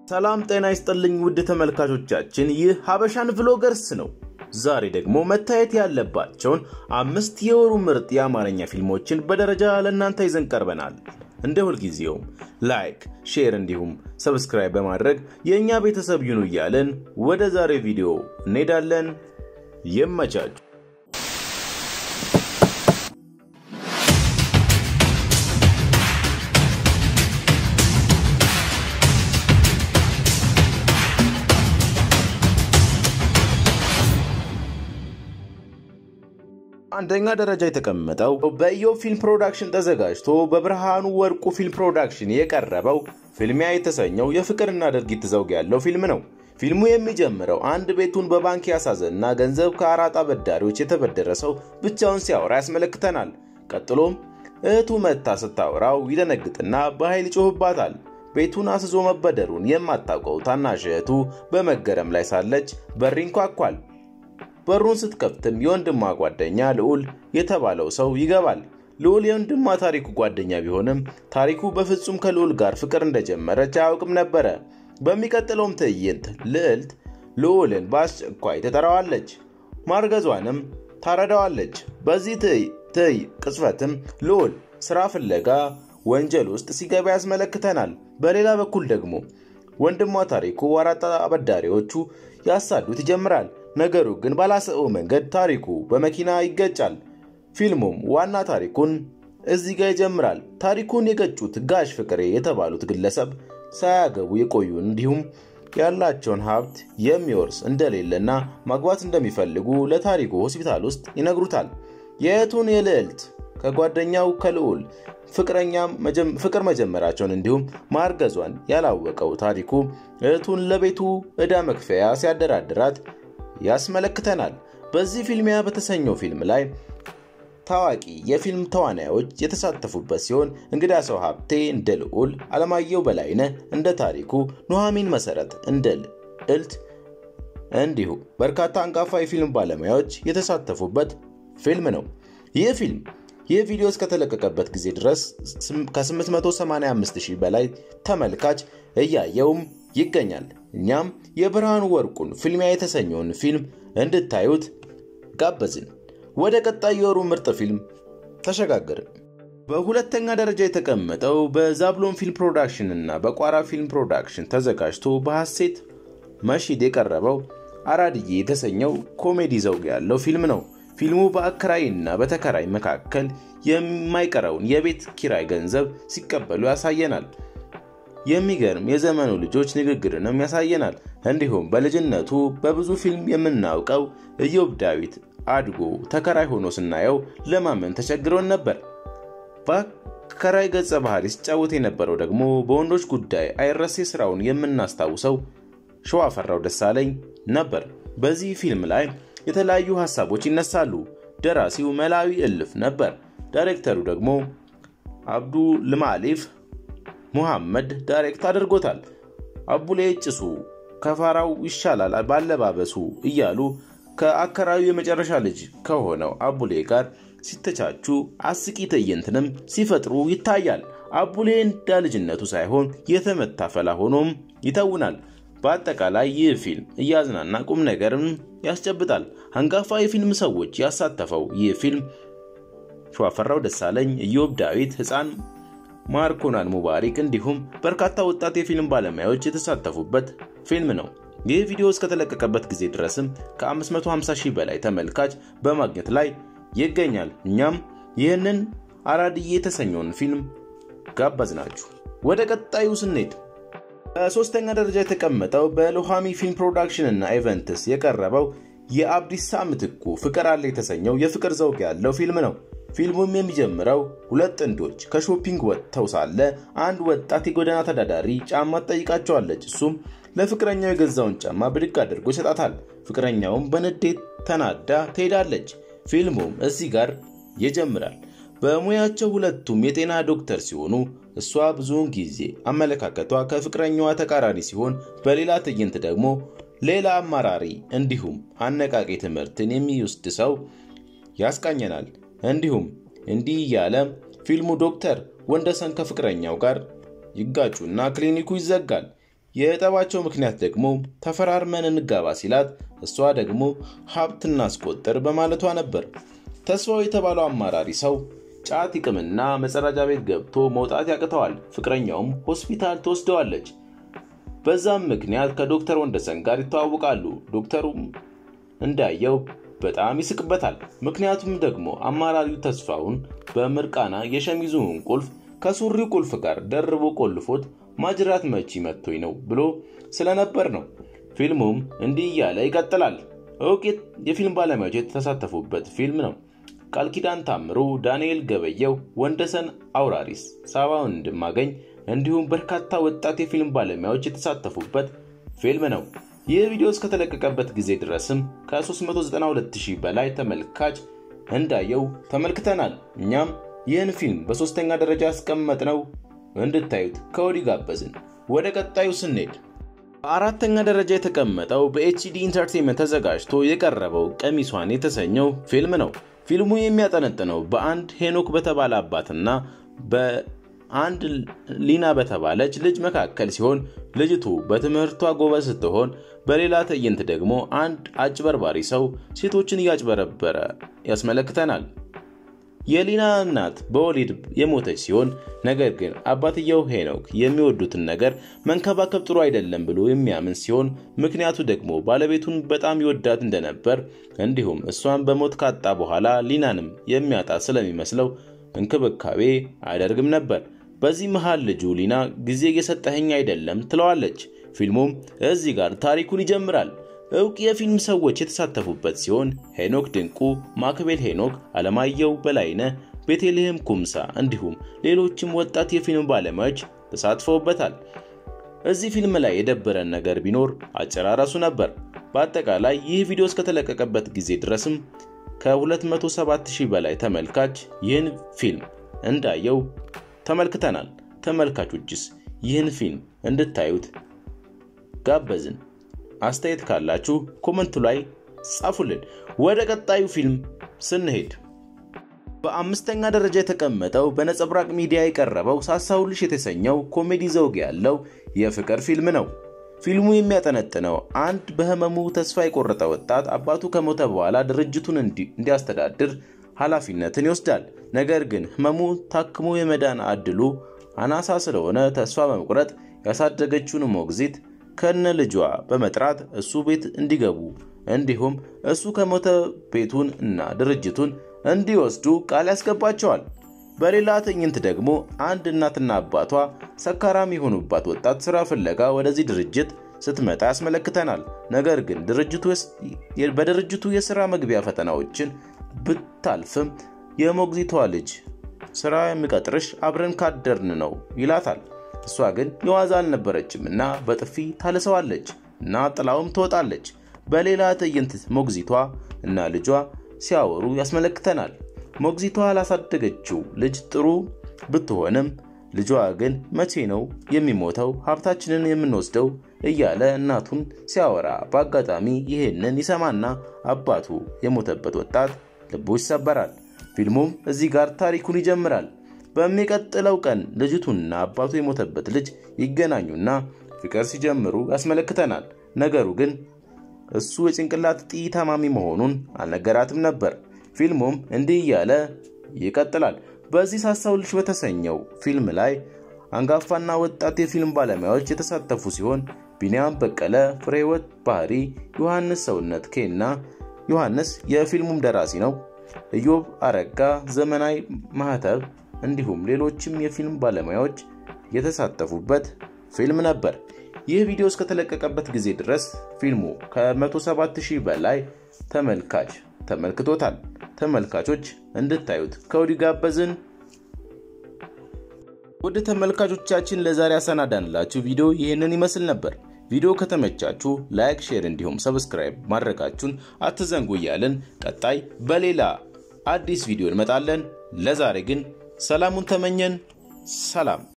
ሰላም ጤና ይስጥልኝ ውድ ተመልካቾቻችን፣ ይህ ሀበሻን ቭሎገርስ ነው። ዛሬ ደግሞ መታየት ያለባቸውን አምስት የወሩ ምርጥ የአማርኛ ፊልሞችን በደረጃ ለእናንተ ይዘን ቀርበናል። እንደ ሁልጊዜውም ላይክ፣ ሼር እንዲሁም ሰብስክራይብ በማድረግ የእኛ ቤተሰብ ይሁኑ እያለን ወደ ዛሬ ቪዲዮ እንሄዳለን። ይመቻችሁ። አንደኛ ደረጃ የተቀመጠው በኢዮብ ፊልም ፕሮዳክሽን ተዘጋጅቶ በብርሃኑ ወርቁ ፊልም ፕሮዳክሽን የቀረበው ፍልሚያ የተሰኘው የፍቅርና ድርጊት ዘውግ ያለው ፊልም ነው። ፊልሙ የሚጀምረው አንድ ቤቱን በባንክ ያሳዘና ገንዘብ ከአራጣ አበዳሪዎች የተበደረ ሰው ብቻውን ሲያወራ ያስመለክተናል። ቀጥሎም እህቱ መታ ስታወራው ይደነግጥና በኃይል ይጮህባታል። ቤቱን አስዞ መበደሩን የማታውቀው ታናሽ እህቱ በመገረም ላይ ሳለች በር ይንኳኳል። በሩን ስትከፍትም የወንድሟ ጓደኛ ልዑል የተባለው ሰው ይገባል። ልዑል የወንድሟ ታሪኩ ጓደኛ ቢሆንም ታሪኩ በፍጹም ከልዑል ጋር ፍቅር እንደጀመረች አያውቅም ነበረ። በሚቀጥለውም ትዕይንት ልዕልት ልዑልን በአስቸኳይ ትጠራዋለች፣ ማርገዟንም ታረዳዋለች። በዚህ ትይ ቅጽበትም ልዑል ስራ ፍለጋ ወንጀል ውስጥ ሲገባ ያስመለክተናል። በሌላ በኩል ደግሞ ወንድሟ ታሪኩ አራጣ አበዳሪዎቹ ያሳዱት ይጀምራል። ነገሩ ግን ባላሰበው መንገድ ታሪኩ በመኪና ይገጫል። ፊልሙም ዋና ታሪኩን እዚህ ጋር ይጀምራል። ታሪኩን የገጩት ጋሽ ፍቅሬ የተባሉት ግለሰብ ሳያገቡ የቆዩ እንዲሁም ያላቸውን ሀብት የሚወርስ እንደሌለና ማግባት እንደሚፈልጉ ለታሪኩ ሆስፒታል ውስጥ ይነግሩታል። የእህቱን የልዕልት ከጓደኛው ከልዑል ፍቅር መጀመራቸውን እንዲሁም ማርገዟን ያላወቀው ታሪኩ እህቱን ለቤቱ ዕዳ መክፈያ ሲያደራድራት ያስመለክተናል። በዚህ ፊልሚያ በተሰኘው ፊልም ላይ ታዋቂ የፊልም ተዋናዮች የተሳተፉበት ሲሆን እንግዳ ሰው ሀብቴ እንደ ልዑል፣ አለማየሁ በላይነህ እንደ ታሪኩ፣ ኑሐሚን መሰረት እንደ ልዕልት እንዲሁ በርካታ አንጋፋ የፊልም ባለሙያዎች የተሳተፉበት ፊልም ነው። ይህ ፊልም ይህ ቪዲዮ እስከተለቀቀበት ጊዜ ድረስ ከ885 ሺህ በላይ ተመልካች እያየውም ይገኛል። እኛም የብርሃኑ ወርቁን ፍልሚያ የተሰኘውን ፊልም እንድታዩት ጋበዝን። ወደ ቀጣይ የወሩ ምርጥ ፊልም ተሸጋገርን። በሁለተኛ ደረጃ የተቀመጠው በዛብሎን ፊልም ፕሮዳክሽን እና በቋራ ፊልም ፕሮዳክሽን ተዘጋጅቶ በሐሴት መሺድ የቀረበው አራድዬ የተሰኘው ኮሜዲ ዘውግ ያለው ፊልም ነው። ፊልሙ በአከራይና በተከራይ መካከል የማይቀረውን የቤት ኪራይ ገንዘብ ሲቀበሉ ያሳየናል። የሚገርም የዘመኑ ልጆች ንግግርንም ያሳየናል። እንዲሁም በልጅነቱ በብዙ ፊልም የምናውቀው ኢዮብ ዳዊት አድጎ ተከራይ ሆኖ ስናየው ለማመን ተቸግሮን ነበር። በአከራይ ገጸ ባህሪ ሲጫወት የነበረው ደግሞ በወንዶች ጉዳይ አይረሴ ስራውን የምናስታውሰው ሸዋፈራው ደሳለኝ ነበር። በዚህ ፊልም ላይ የተለያዩ ሀሳቦች ይነሳሉ። ደራሲው መላዊ እልፍ ነበር። ዳይሬክተሩ ደግሞ አብዱ ልማሊፍ ሙሐመድ ዳይሬክት አድርጎታል። አቡሌ ጭሱ ከፋራው ይሻላል ባለባበሱ እያሉ ከአከራዩ የመጨረሻ ልጅ ከሆነው አቡሌ ጋር ሲተቻቹ አስቂ ትዕይንትንም ሲፈጥሩ ይታያል። አቡሌ እንደ ልጅነቱ ሳይሆን የተመታ ፈላ ሆኖም ይተውናል። በአጠቃላይ ይህ ፊልም እያዝናና ቁም ነገርም ያስጨብጣል። አንጋፋ የፊልም ሰዎች ያሳተፈው ይህ ፊልም ሸዋፈራው ደሳለኝ፣ ኢዮብ ዳዊት፣ ሕፃን ማርኮናን ሙባሪክ እንዲሁም በርካታ ወጣት የፊልም ባለሙያዎች የተሳተፉበት ፊልም ነው። ይህ ቪዲዮ እስከተለቀቀበት ጊዜ ድረስም ከ550 ሺህ በላይ ተመልካች በማግኘት ላይ ይገኛል። እኛም ይህንን አራድዬ የተሰኘውን ፊልም ጋበዝናችሁ። ወደ ቀጣዩ ስንሄድ በሶስተኛ ደረጃ የተቀመጠው በሎሃሚ ፊልም ፕሮዳክሽን እና ኢቨንትስ የቀረበው የአብዲሳ ምትኩ ፍቅር አለ የተሰኘው የፍቅር ዘውግ ያለው ፊልም ነው። ፊልሙም የሚጀምረው ሁለት ጥንዶች ከሾፒንግ ወጥተው ሳለ አንድ ወጣት የጎዳና ተዳዳሪ ጫማ ትጠይቃቸዋለች። እሱም ለፍቅረኛው የገዛውን ጫማ ብድግ አድርጎ ይሰጣታል። ፍቅረኛውም በንዴት ተናዳ ትሄዳለች። ፊልሙም እዚህ ጋር ይጀምራል። በሙያቸው ሁለቱም የጤና ዶክተር ሲሆኑ እሷ ብዙውን ጊዜ አመለካከቷ ከፍቅረኛዋ ተቃራኒ ሲሆን፣ በሌላ ትዕይንት ደግሞ ሌላ አማራሪ እንዲሁም አነቃቂ ትምህርትን የሚወስድ ሰው ያስቃኘናል። እንዲሁም እንዲህ እያለ ፊልሙ ዶክተር ወንደሰን ከፍቅረኛው ጋር ይጋጩና ክሊኒኩ ይዘጋል። የጠባቸው ምክንያት ደግሞ ተፈራርመን እንጋባ ሲላት እሷ ደግሞ ሀብት እናስቆጥር በማለቷ ነበር። ተስፋው የተባለው አማራሪ ሰው ጫት ይቅምና መጸዳጃ ቤት ገብቶ መውጣት ያቅተዋል። ፍቅረኛውም ሆስፒታል ትወስደዋለች። በዛም ምክንያት ከዶክተር ወንደሰን ጋር ይተዋወቃሉ። ዶክተሩም እንዳየው በጣም ይስቅበታል። ምክንያቱም ደግሞ አማራሪው ተስፋውን በምርቃና የሸሚዙን ቁልፍ ከሱሪው ቁልፍ ጋር ደርቦ ቆልፎት ማጅራት መቺ መጥቶኝ ነው ብሎ ስለነበር ነው። ፊልሙም እንዲህ እያለ ይቀጥላል። እውቅ የፊልም ባለሙያዎች የተሳተፉበት ፊልም ነው። ቃል ኪዳን ታምሩ፣ ዳንኤል ገበየው፣ ወንደሰን አውራሪስ፣ ሳባ ወንድማገኝ እንዲሁም በርካታ ወጣት የፊልም ባለሙያዎች የተሳተፉበት ፊልም ነው። ይህ ቪዲዮ እስከተለቀቀበት ጊዜ ድረስም ከ392000 በላይ ተመልካች እንዳየው ተመልክተናል። እኛም ይህን ፊልም በሶስተኛ ደረጃ ያስቀመጥነው እንድታዩት ከወዲህ ጋበዝን። ወደ ቀጣዩ ስንሄድ በአራተኛ ደረጃ የተቀመጠው በኤችዲ ኢንተርቴንመንት ተዘጋጅቶ የቀረበው ቀሚሷን የተሰኘው ፊልም ነው። ፊልሙ የሚያጠነጥነው በአንድ ሄኖክ በተባለ አባትና በአንድ ሊና በተባለች ልጅ መካከል ሲሆን ልጅቱ በትምህርቷ ጎበዝ ስትሆን፣ በሌላ ትዕይንት ደግሞ አንድ አጭበርባሪ ሰው ሴቶችን እያጭበረበረ ያስመለክተናል። የሊና እናት በወሊድ የሞተች ሲሆን ነገር ግን አባትየው ሄኖክ የሚወዱትን ነገር መንከባከብ ጥሩ አይደለም ብሎ የሚያምን ሲሆን ምክንያቱ ደግሞ ባለቤቱን በጣም ይወዳት እንደነበር እንዲሁም እሷን በሞት ካጣ በኋላ ሊናንም የሚያጣ ስለሚመስለው እንክብካቤ አያደርግም ነበር። በዚህ መሃል ልጁ ሊና ጊዜ እየሰጠኸኝ አይደለም ትለዋለች። ፊልሙም እዚህ ጋር ታሪኩን ይጀምራል። እውቅ የፊልም ሰዎች የተሳተፉበት ሲሆን ሄኖክ ድንቁ፣ ማክቤል ሄኖክ፣ አለማየሁ በላይነ፣ ቤተልሔም ኩምሳ እንዲሁም ሌሎችም ወጣት የፊልም ባለሙያዎች ተሳትፈውበታል። እዚህ ፊልም ላይ የደበረን ነገር ቢኖር አጨራረሱ ነበር። በአጠቃላይ ይህ ቪዲዮ እስከተለቀቀበት ጊዜ ድረስም ከ27000 በላይ ተመልካች ይህን ፊልም እንዳየው ተመልክተናል። ተመልካቾችስ ይህን ፊልም እንድታዩት ጋበዝን። አስተያየት ካላችሁ ኮመንቱ ላይ ጻፉልን። ወደ ቀጣዩ ፊልም ስንሄድ በአምስተኛ ደረጃ የተቀመጠው በነጸብራቅ ሚዲያ የቀረበው ሳሳውልሽ የተሰኘው ኮሜዲ ዘውግ ያለው የፍቅር ፊልም ነው። ፊልሙ የሚያጠነጥነው አንድ በህመሙ ተስፋ የቆረጠ ወጣት አባቱ ከሞተ በኋላ ድርጅቱን እንዲያስተዳድር ኃላፊነትን ይወስዳል። ነገር ግን ህመሙ ታክሞ የመዳን አድሉ አናሳ ስለሆነ ተስፋ በመቁረጥ ያሳደገችውን ሞግዚት ከነ ልጇ በመጥራት እሱ ቤት እንዲገቡ እንዲሁም እሱ ከሞተ ቤቱን እና ድርጅቱን እንዲወስዱ ቃል ያስገባቸዋል። በሌላ ትዕይንት ደግሞ አንድ እናትና አባቷ ሰካራም የሆኑባት ወጣት ስራ ፍለጋ ወደዚህ ድርጅት ስትመጣ ያስመለክተናል። ነገር ግን በድርጅቱ የስራ መግቢያ ፈተናዎችን ብታልፍም የሞግዚቷ ልጅ ስራ የሚቀጥርሽ አብረን ካደርን ነው ይላታል። እሷ ግን የዋዛ አልነበረችም እና በጥፊ ታልሰዋለች እና ጥላውም ትወጣለች። በሌላ ትዕይንት ሞግዚቷ እና ልጇ ሲያወሩ ያስመለክተናል። ሞግዚቷ ላሳደገችው ልጅ ጥሩ ብትሆንም ልጇ ግን መቼ ነው የሚሞተው ሀብታችንን የምንወስደው እያለ እናቱን ሲያወራ በአጋጣሚ ይህንን ይሰማና አባቱ የሞተበት ወጣት ልቡ ይሰበራል። ፊልሙም እዚህ ጋር ታሪኩን ይጀምራል። በሚቀጥለው ቀን ልጅቱና አባቱ የሞተበት ልጅ ይገናኙና ፍቅር ሲጀምሩ ያስመለክተናል። ነገሩ ግን እሱ የጭንቅላት እጢ ታማሚ መሆኑን አልነገራትም ነበር። ፊልሙም እንዲህ እያለ ይቀጥላል። በዚህ ሳሳውልሽ በተሰኘው ፊልም ላይ አንጋፋና ወጣት የፊልም ባለሙያዎች የተሳተፉ ሲሆን ቢንያም በቀለ፣ ፍሬህይወት ባህሪ፣ ዮሐንስ ሰውነት ኬና ዮሐንስ የፊልሙም ደራሲ ነው፣ ኢዮብ አረጋ፣ ዘመናዊ ማህተብ እንዲሁም ሌሎችም የፊልም ባለሙያዎች የተሳተፉበት ፊልም ነበር። ይህ ቪዲዮ እስከተለቀቀበት ጊዜ ድረስ ፊልሙ ከ107000 በላይ ተመልካች ተመልክቶታል። ተመልካቾች እንድታዩት ከወዲሁ ጋበዝን። ወደ ተመልካቾቻችን ለዛሬ ያሰናዳንላችሁ ቪዲዮ ይህንን ይመስል ነበር። ቪዲዮ ከተመቻችሁ ላይክ፣ ሼር እንዲሁም ሰብስክራይብ ማድረጋችሁን አትዘንጉ እያልን ቀጣይ በሌላ አዲስ ቪዲዮ እንመጣለን። ለዛሬ ግን ሰላሙን ተመኘን። ሰላም